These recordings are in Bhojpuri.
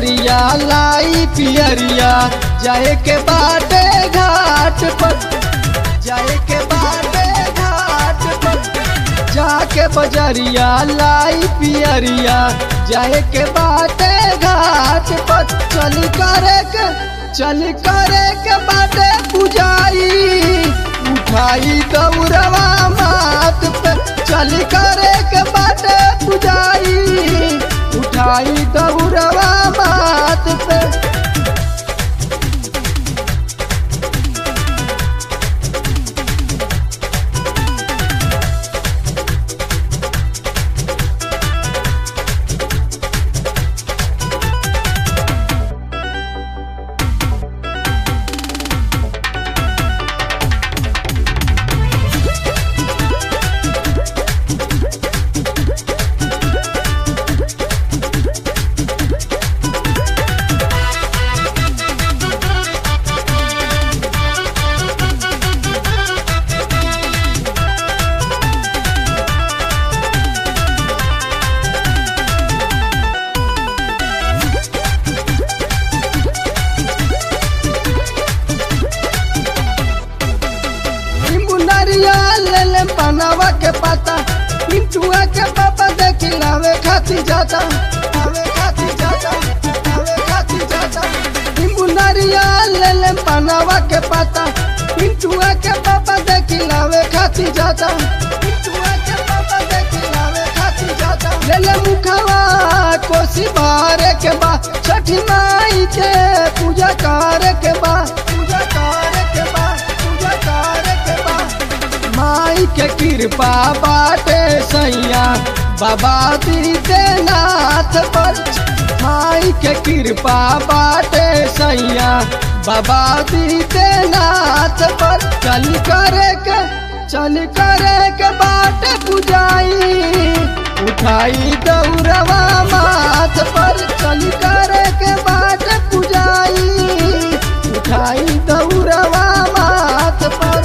बजरिया लाई पियरिया जाए के बाटे घाट पर जाए के बाटे घाट पर जाके बजरिया लाई पियरिया जाए के बाटे घाट पर चल करे के चल करे के बाटे पुजाई उठाई दौड़वा मात पे चल करे के बाटे पुजाई उठाई दौड़वा मात पे नींबू नारियल ले ले पनावा के पता पिंटुआ के पापा देखी लावे खाती जाता लावे खाती जाता लावे खाती जाता नींबू नारियल ले ले पनावा के पता पिंटुआ के पापा देखी लावे खाती जाता पिंटुआ के पापा देखी लावे खाती जाता ले ले मुखवा कोसी बारे के बा छठी माई के पूजा करे के बा पूजा करे के बा पूजा करे के बा माई के कृपा बाटे सैया बाबा दीदे नाथ पर माई के कृपा बाटे सैया बाबा दीदे नाथ पर चल करे के चल करे के बाटे पुजाई उठाई दौड़वा माथ पर चल करे के बाटे पुजाई उठाई दौड़वा माथ पर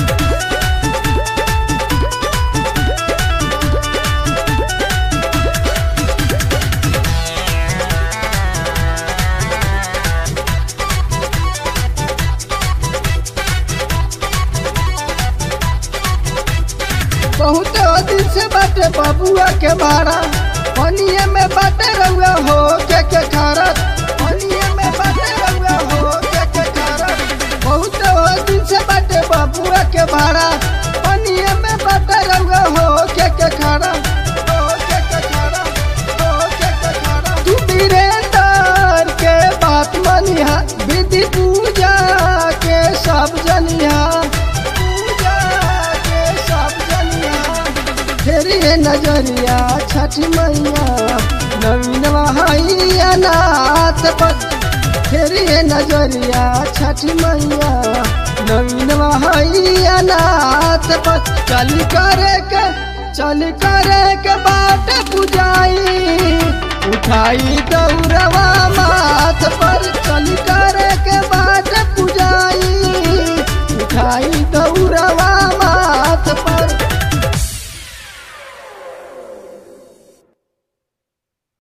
बहुत दिन से बाटे बबुआ के मारा पनिए में बाटे रउआ हो के के खारा पनिए में बाटे रउआ हो के के खारा बहुत दिन से बाटे बबुआ के मारा पनिए में बाटे रउआ हो के के खारा हो के के खारा हो के के खारा तू वीरेंद्र के बात मनिहा विधि पूजा के सब जनिहा पूजा के सब जनिहा फेरी है नजरिया छठ मैया नवीन वहाइया नाथ पर फेरी है नजरिया छठ मैया नवीन वहाइया नाथ पर चल करे के चल करे के बाट पुजाई उठाई दौड़वा माथ पर चल करे के बाट